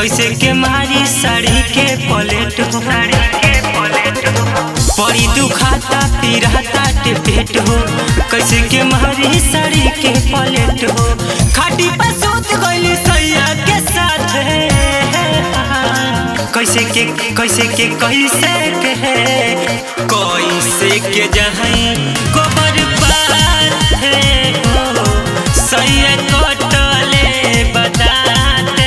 कैसे के मारी साड़ी के पलेट हो पड़ी दुखाता पिराता के पेट हो कैसे के मारी साड़ी के पलेट हो खाटी पर सोच गइली सैया के साथ कैसे के कैसे के कैसे के कैसे के जहाँ गोबर बात है हो सैया कटले बताते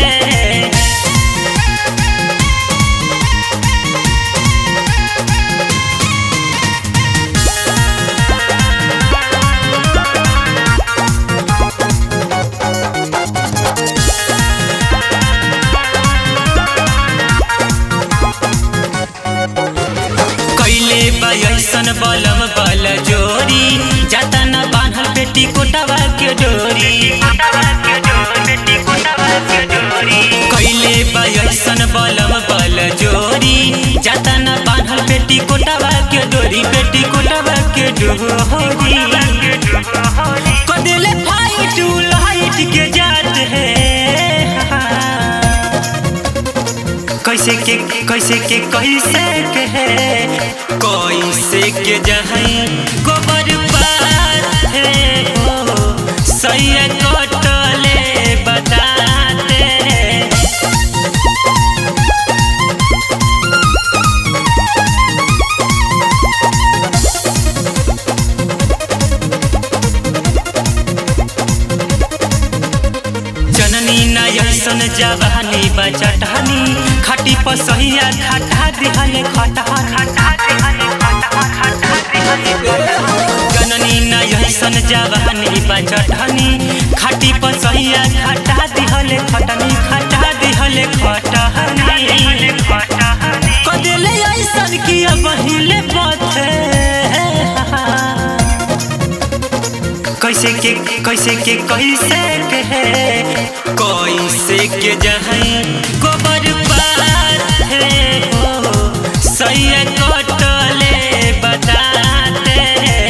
कैले बयसन बलम बल जोरी जाता न बान्हल बेटी कोटवा के डोरी कैले बयसन बलम बल जोरी जाता न बान्हल बेटी कोटवा के डोरी बेटी कोटवा के डोरी कदेले फाइट लाइट के जात है कैसे के कैसे के कैसे के है कैसे के जहाँ गोबर बात है हो सैया कटले बताते जननी नयसन जवानी बचटहनी खटी पसहिया खटा दिहले खटा खटा जननी नयसन जवानी बचटहनी खटी पसहिया खटा दिहले खटनी खटा दिहले खटहनी कदेले ऐसन किया बहिले पथे कैसे के कैसे के कैसे के है कैसे के जहाँ गोबर बात है हो सैया कटले बताते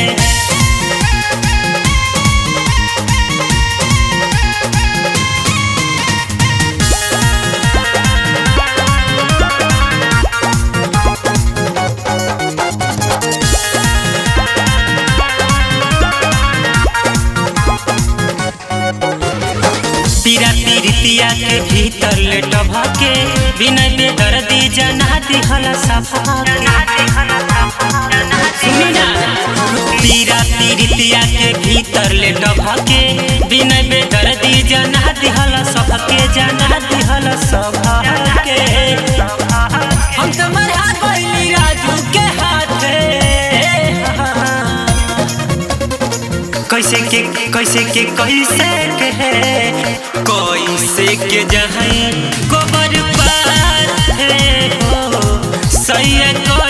पीरा पीरितिया के भीतर लेटभ के बिना बेदर्दी जना दिहला सफा सुनी ना पीरा पीरितिया के भीतर लेटभ के बिना बेदर्दी जना दिहला सब के जना दिहला सब के हम तो मरा गइली राजू के हाथे कैसे के कैसे के कैसे के है कैसे के जहाँ गोबर बात है हो सैया